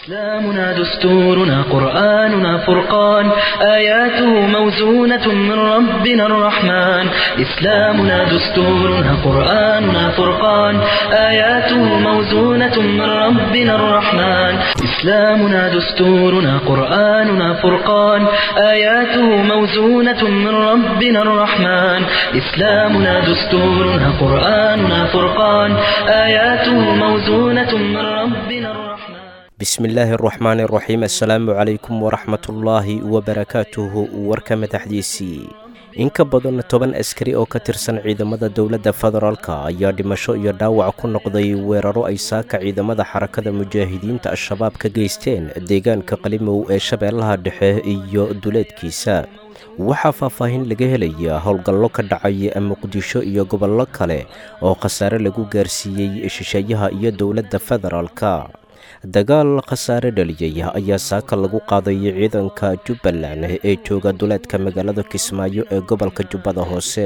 إسلامنا دستورنا قرآننا فرقان آياته موزونة من ربنا الرحمن إسلامنا دستورنا قرآننا فرقان آياته موزونة من ربنا الرحمن إسلامنا دستورنا قرآننا فرقان آياته موزونة من ربنا الرحمن إسلامنا دستورنا قرآننا فرقان آياته موزونة من ربنا الرحمن bismillaahi araxmaani araxiim assalaamu calaykum waraxmatullaahi wabarakaatuhu warka madaxdiisii in ka badan toban askari oo ka tirsan ciidamada dowladda federaalka ayaa dhimasho iyo dhaawac ku noqday weeraro ay saaka ciidamada xarakada mujaahidiinta al-shabaab ka geysteen deegaanka qalimow ee shabeellaha dhexe iyo duleedkiisa waxaa faahfaahin laga helaya howlgallo ka dhacay muqdisho iyo gobollo kale oo khasaare lagu gaarsiiyey shisheeyaha iyo dowladda federaalka dagaal khasaare dhaliyay ayaa saaka lagu qaaday ciidanka jubbaland ee jooga duleedka magaalada kismaayo ee gobolka jubbada hoose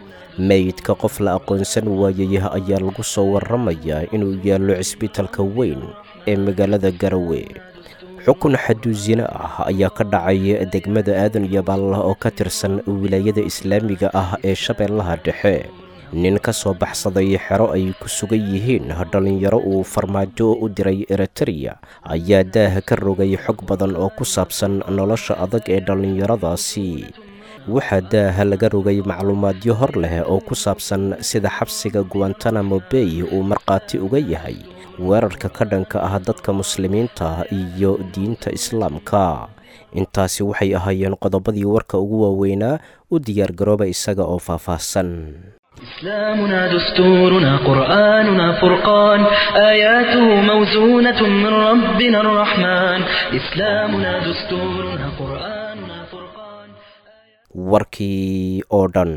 meydka qof la aqoonsan waayay ayaa lagu soo waramayaa inuu yaallo cisbitalka weyn ee magaalada garawe xukun xaduusino ah ayaa ka dhacay degmada aadan yabaal oo ka tirsan wilaayada islaamiga ah ee shabeellaha dhexe nin ka soo baxsaday xero ay ku sugan yihiin dhallinyaro uu farmaajo u diray eritreya ayaa daaha ka rogay xog badan oo ku saabsan nolosha adag ee dhallinyaradaasi waxaa daaha laga rogay macluumaadyo hor leh oo ku saabsan sida xabsiga guantanamo bay uu markhaati uga yahay weerarka ka dhanka ah dadka muslimiinta iyo diinta islaamka intaasi waxay ahaayeen qodobadii warka ugu waaweynaa u diyaargarooba isaga oo faahfaahsan إسلامنا دستورنا قرآننا فرقان آياته موزونة من ربنا الرحمن إسلامنا دستورنا قرآننا فرقان warkii oo dhan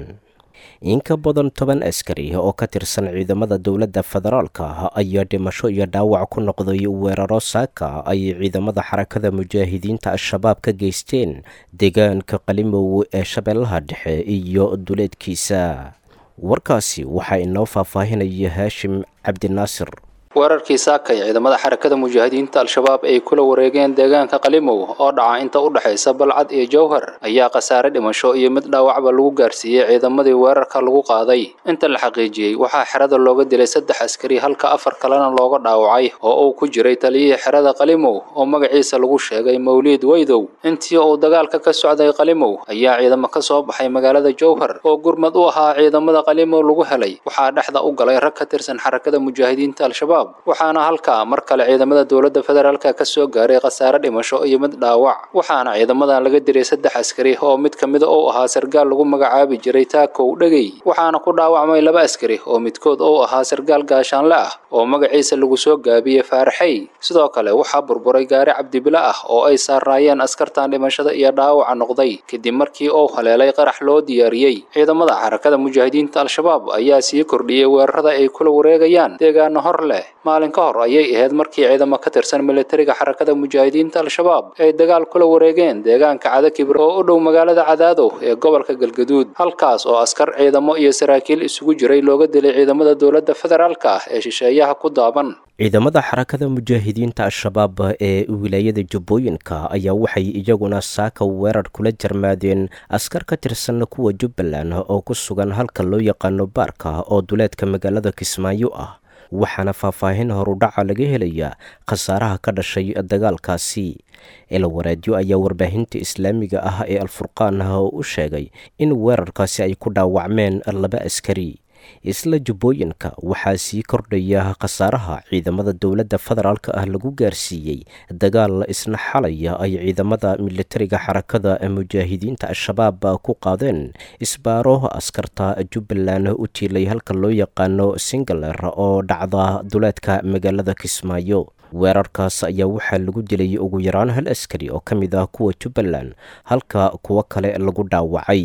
in ka badan toban askari oo ka tirsan ciidamada dowladda federaalka ayaa dhimasho iyo dhaawac ku noqday weeraro saaka ay ciidamada xarakada mujaahidiinta al-shabaab ka geysteen deegaanka qalimow ee shabeellaha dhexe iyo duleedkiisa warkaasi waxaa inoo faahfaahinaya haashim cabdinaasir weerarkii saakay ciidamada xarakada mujaahidiinta al-shabaab ay kula wareegeen deegaanka qalimow oo dhaca inta u dhexaysa balcad iyo jowhar ayaa khasaare dhimasho iyo mid dhaawacba lagu gaarsiiyey ciidamadii weerarka lagu qaaday inta la xaqiijiyey waxaa xerada looga dilay saddex askari halka afar kalena looga dhaawacay oo uu ku jiray taliyihii xerada qalimow oo magaciisa lagu sheegay mawliid weydow intii uu dagaalka ka socday qalimow ayaa ciidamo ka soo baxay magaalada jowhar oo gurmad u ahaa ciidamada qalimow lagu helay waxaa dhexda u galay rag ka tirsan xarakada mujaahidiinta al-shabaab waxaana halkaa mar kale ciidamada dowladda federaalka ka soo gaaray khasaare dhimasho iyo mid dhaawac waxaana ciidamadan laga diray saddex askari oo mid ka mida uu ahaa sargaal lagu magacaabi jiray taakow dhegey waxaana ku dhaawacmay laba askari oo midkood uu ahaa sargaal gaashaanle ah oo magaciisa lagu soo gaabiyey faaraxey sidoo kale waxaa burburay gaari cabdibile ah oo ay saaraayeen askartan dhimashada iyo dhaawaca noqday kadib markii uu haleelay qarax loo diyaariyey ciidamada xarakada mujaahidiinta al-shabaab ayaa sii kordhiyey weerarada ay kula wareegayaan deegaano hor leh maalin ka hor ayay ahayd markii ciidamo ka tirsan militariga xarakada mujaahidiinta al-shabaab ay dagaal kula wareegeen deegaanka cadakibir oo u dhow magaalada cadaadow ee gobolka galgaduud halkaas oo askar ciidamo iyo saraakiil isugu jiray looga dilay ciidamada dowladda federaalka ah ee shisheeyaha ku daaban ciidamada xarakada mujaahidiinta al-shabaab ee wilaayada jubbooyinka ayaa waxay iyaguna saaka weerar kula jarmaadeen askar ka tirsan kuwa jubbaland oo ku sugan halka loo yaqaano baarka oo duleedka magaalada kismaayo ah waxaana faahfaahin horudhaca laga helayaa khasaaraha ka dhashay dagaalkaasi elwaraadyo ayaa warbaahinta islaamiga ah ee alfurqaan u sheegay in weerarkaasi ay ku dhaawacmeen laba askari isla jubbooyinka waxaa sii kordhaya khasaaraha ciidamada dowladda federaalka ah lagu gaarsiiyey dagaal isna xalaya ay ciidamada militariga xarakada mujaahidiinta al-shabaab ku qaadeen isbaaro askarta jubbaland u tiilay halka loo yaqaano singaler oo dhacda duleedka magaalada kismaayo weerarkaas ayaa waxaa lagu dilay ugu yaraan hal askari oo ka mid ah kuwa jubbaland halka kuwo kale lagu dhaawacay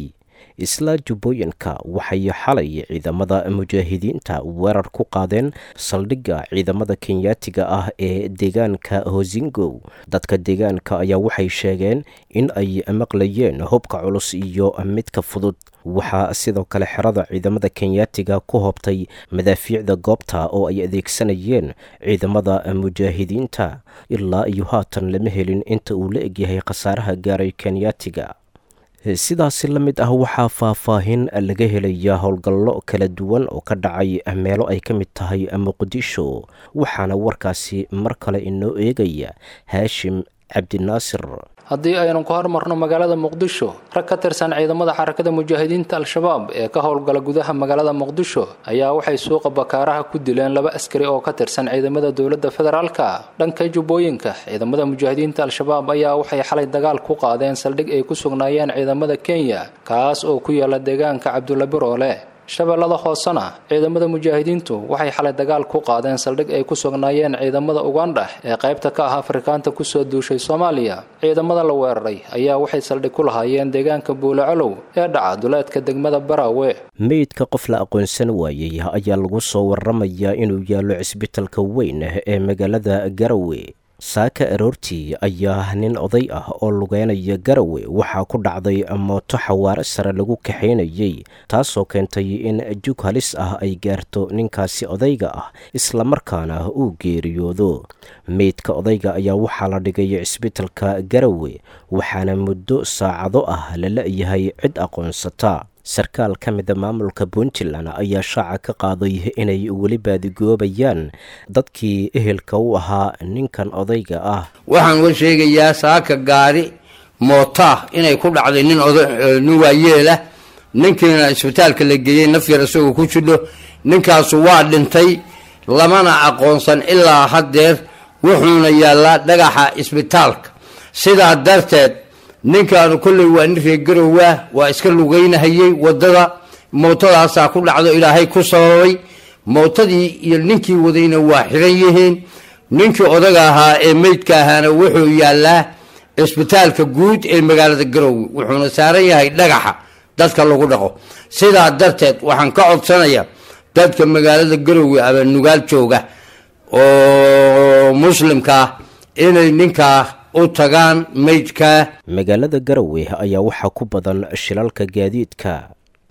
isla jubbooyinka waxay xalay ciidamada mujaahidiinta weerar ku qaadeen saldhigga ciidamada kenyaatiga ah ee deegaanka hosingow dadka deegaanka ayaa waxay sheegeen in ay maqlayeen hubka culus iyo midka fudud waxaa sidoo kale xerada ciidamada kenyaatiga ku hobtay madaafiicda goobta oo ay adeegsanayeen ciidamada mujaahidiinta ilaa iyo haatan lama helin inta uu la egyahay khasaaraha gaaray kenyaatiga sidaasi la mid ah waxaa faahfaahin laga helaya howlgallo kala duwan oo ka dhacay meelo ay ka mid tahay muqdisho waxaana warkaasi mar kale inoo eegaya haashim cabdinaasir haddii aynu ku hormarno magaalada muqdisho rag ka tirsan ciidamada xarakada mujaahidiinta al-shabaab ee ka howlgala gudaha magaalada muqdisho ayaa waxay suuqa bakaaraha ku dileen laba askari oo ka tirsan ciidamada dowladda federaalka dhanka jubbooyinka ciidamada mujaahidiinta al-shabaab ayaa waxay xalay dagaal ku qaadeen saldhig ay ku sugnaayeen ciidamada kenya kaas oo ku yaala deegaanka cabdulla biroole shabeellada hoosena ciidamada mujaahidiintu waxay xalay dagaal ku qaadeen saldhig ay ku sugnaayeen ciidamada ugandha ee qaybta ka ah afrikaanta kusoo duushay soomaaliya ciidamada la weeraray ayaa waxay saldhig ku lahaayeen deegaanka buulacolow ee dhaca duleedka degmada baraawe meydka qof la aqoonsan waayey ayaa lagu soo waramayaa inuu yaallo cisbitalka weyn ee magaalada garawe saaka aroortii ayaa nin oday ah oo lugeynaya garawe waxaa ku dhacday mooto xawaare sare lagu kaxaynayey taasoo keentay in jug halis ah ay gaarto ninkaasi odayga ah islamarkaana uu geeriyoodo meydka odayga ayaa waxaa la dhigay cisbitalka garawe waxaana muddo saacado ah la la-yahay cid aqoonsata sarkaal ka mida maamulka puntland ayaa shaaca ka qaaday inay weli baadigoobayaan dadkii ehelka u ahaa ninkan odayga ah waxaan wa sheegayaa saaka gaari mootaa inay ku dhacday nin nin waayeelah ninkiina isbitaalka la geeyey nafyar isagoo ku jidho ninkaasu waa dhintay lamana aqoonsan ilaa haddeer wuxuuna yaallaa dhagaxa isbitaalka sidaa darteed ninkaanu kolley waa nin reegarowaa waa iska lugeynahayey waddada mootadaasaa ku dhacdo ilaahay ku sababay mootadii iyo ninkii wadayna waa xiran yihiin ninkii odaga ahaa ee meydka ahaana wuxuu yaallaa cisbitaalka guud ee magaalada garowe wuxuuna saaran yahay dhagaxa dadka lagu dhaqo sidaa darteed waxaan ka codsanayaa dadka magaalada garowe ama nugaal jooga oo muslimkaa inay ninkaa u tagaan meydka magaalada garowe ayaa waxaa ku badan shilalka gaadiidka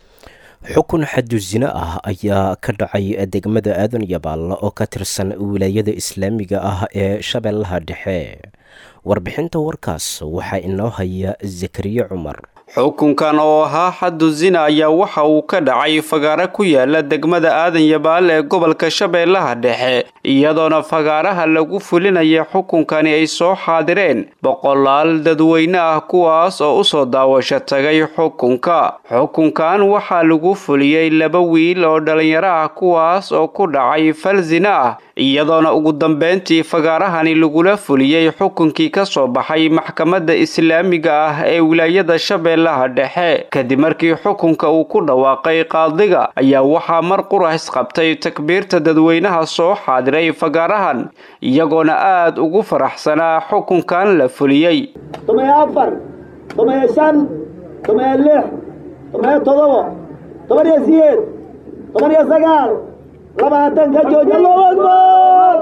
xukun xadusino ah ayaa ka dhacay degmada aadan yabaal oo ka tirsan wilaayada islaamiga ah ee shabeellaha dhexe warbixinta warkaas waxaa inoo haya zakariye cumar xukunkan oo ahaa xaddu zina ayaa waxa uu ka dhacay fagaaro ku yaala degmada aadan yabaal ee gobolka shabeellaha dhexe iyadoona fagaaraha lagu fulinaya xukunkani ay soo xaadireen boqolaal dadweyne ah kuwaas oo u soo daawasho tagay xukunka xukunkan waxaa lagu fuliyey laba wiil oo dhallinyaro ah kuwaas oo ku dhacay fal zina ah iyadoona ugu dambeyntii fagaarahani lagula fuliyey xukunkii ka soo baxay maxkamadda islaamiga ah ee wilaayada shabeellaha dhexe kadib markii xukunka uu ku dhawaaqay qaadiga ayaa waxaa mar qurax qabtay takbiirta dadweynaha soo xaadiray fagaarahan iyagoona aad ugu faraxsanaa xukunkan la fuliyey toban afar toban shan toban lix toban todobo toban iyo sideed toban iyo sagaal labaatan ka jooji allahu akbar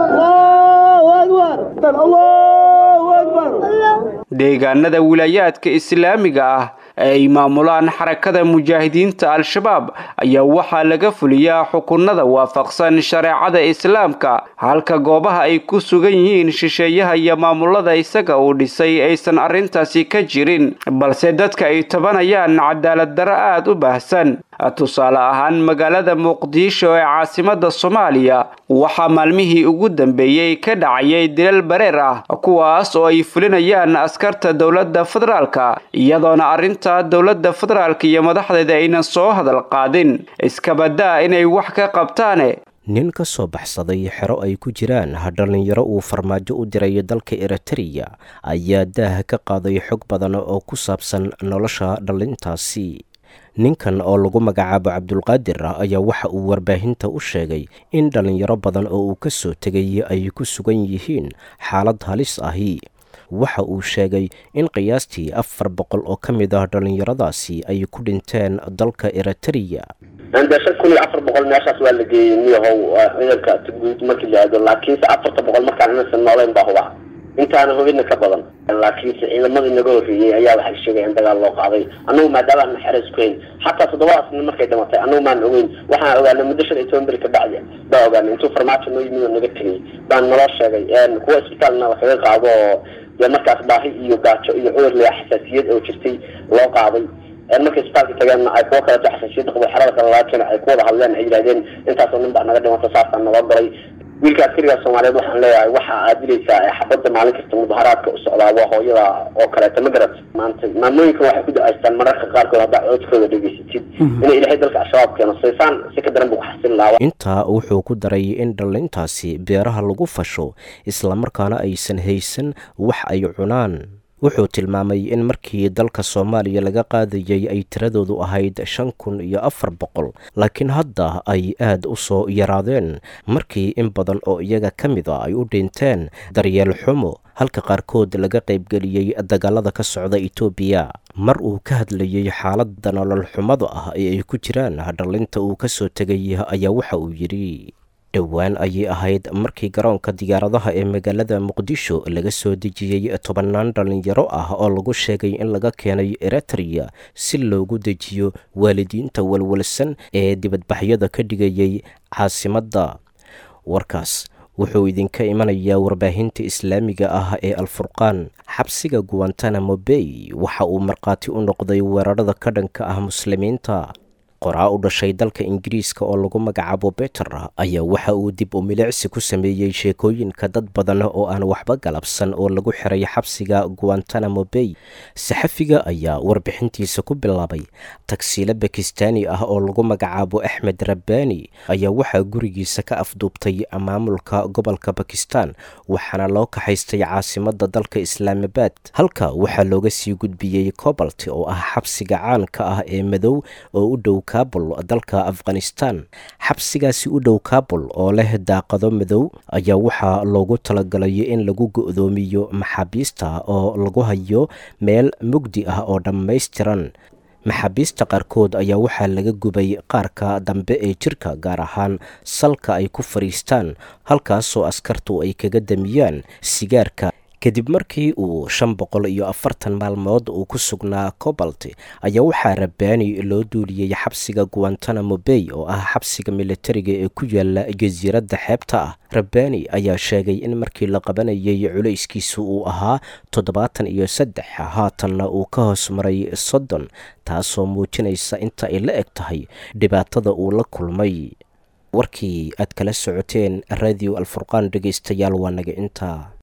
allahu akbar allahu akbar deegaanada wilaayaadka islaamiga ah ee ay maamulaan xarakada mujaahidiinta al-shabaab ayaa waxaa laga fuliyaa xukunada waafaqsan shareecada islaamka halka goobaha ay ku sugan yihiin shisheeyaha iyo maamulada isaga uu dhisay aysan arrintaasi ka jirin balse dadka ay tabanayaan cadaalad darro aada u baahsan tusaale ahaan magaalada muqdisho ee caasimada soomaaliya waxaa maalmihii ugu dambeeyey ka dhacayay dilal bareer ah kuwaas oo ay fulinayaan askarta dowladda federaalka iyadoona arrinta dowladda federaalka iyo madaxdeeda aynan soo hadal qaadin iskabadaa inay wax ka qabtaane nin ka soo baxsaday xero ay ku jiraan dhallinyaro uu farmaajo u diray dalka eritreya ayaa daah ka qaaday xog badan oo ku saabsan nolosha dhallintaasi ninkan oo lagu magacaabo cabdulqaadir ayaa waxa uu warbaahinta u sheegay in dhallinyaro badan oo uu ka soo tegay ay ku sugan yihiin xaalad halis ahi waxa uu sheegay in qiyaastii afar boqol oo ka mid ah dhallinyaradaasi ay ku dhinteen dalka eritreya de shan kun iyo afar boqol meeshaas waa la geeyey miyahow ciidanka guud markii la aado laakiinse afarta boqol markaan inaysan noolayn baa huba intaana hubina ka badan laakiinse ciidamadii naga horreeyey ayaa waxay sheegayeen dagaal loo qaaday annagu maadaama aan xeres ku hayn xataa toddobadaas nin markay dhimatay annagu maan ogeyn waxaan ogaanay muddo shan iyo toban beri ka bacdi baa ogaanay intuu farmaajo noo yimid oo naga tegay baan naloo sheegay kuwa isbitaalna wax kaga qaado oo dee markaas baahi iyo gaajo iyo cudur lea xasaasiyad oo jirtay loo qaaday markay isbitaalka tageenna ay kuwo kaleeto xasaasiyadda qabo xerada kale laga keenay ay ku wada hadleen ay yidhahdeen intaasoo nin baa naga dhimata saasaan naloo galay wiilka askariga soomaaliyeed waxaan leeyahay waxa aad dilaysaa ee xabadda maalin kasta mudaharaadka u socdaa waa hooyada oo kaleeto ma garat maanta maamooyinkan waxay ku da-aystaan mararka qaarkood haddaa codkooda dhegeysatid inay ilaahay dalka al-shabaab keeno saysaan si ka daran buu ku xasilin lahaa intaa wuxuu ku daray in dhallintaasi beeraha lagu fasho islamarkaana aysan haysan wax ay cunaan wuxuu tilmaamay in markii dalka soomaaliya laga qaadayay ay tiradoodu ahayd shan kun iyo afar boqol laakiin hadda ay aad u soo yaraadeen markii in badan oo iyaga ka mid a ay u dhinteen daryeel xumo halka qaarkood laga qaybgeliyey dagaalada ka socda etoobiya mar uu ka hadlayey xaaladda nolol xumada ah ee ay ku jiraan dhallinta uu ka soo tegay ayaa waxa uu yidhi dhowaan ayay ahayd markii garoonka diyaaradaha ee magaalada muqdisho laga soo dejiyey tobannaan dhallinyaro ah oo lagu sheegay in laga keenay eritreya si loogu dejiyo waalidiinta walwalsan ee dibadbaxyada ka dhigayay caasimadda warkaas wuxuu idinka imanayaa warbaahinta islaamiga ah ee alfurqaan xabsiga guantanamo bay waxa uu markhaati u noqday weerarada ka dhanka ah muslimiinta qoraa u dhashay dalka ingiriiska oo lagu magacaabo beter ayaa waxa uu dib u milicsi ku sameeyey sheekooyinka dad badan oo aan waxba galabsan oo lagu xiray xabsiga guantanamo bay saxafiga ayaa warbixintiisa ku bilaabay tagsiilo bakistaani ah oo lagu magacaabo axmed rabbaani ayaa waxaa gurigiisa ka afduubtay maamulka gobolka bakistan waxaana loo kaxaystay caasimada dalka islaamabad halka waxaa looga sii gudbiyey cobalt oo ah xabsiga caanka ah ee madow oo u dhow kabul dalka afghanistan xabsigaasi u dhow kabul oo leh daaqado madow ayaa waxaa loogu talagalay in lagu go-doomiyo maxaabiista oo lagu hayo meel mugdi ah oo dhammaystiran maxaabiista qaarkood ayaa waxaa laga gubay qaarka dambe ee jirka gaar ahaan salka ay ku fadhiistaan halkaasoo askartu ay kaga damiyaan sigaarka kadib markii uu shan boqol iyo afartan maalmood uu ku sugnaa cobalt ayaa waxaa rabbaani loo duuliyey xabsiga guantanamo bay oo ah xabsiga militariga ee ku yaala jasiiradda xeebta ah rabbaani ayaa sheegay in markii la qabanayay culayskiisu uu ahaa toddobaatan iyo saddex haatanna uu ka hoos maray soddon taasoo muujinaysa inta ay la eg tahay dhibaatada uu la kulmay warkii aad kala socoteen radio alfurqaan dhegaystayaal waa naga intaa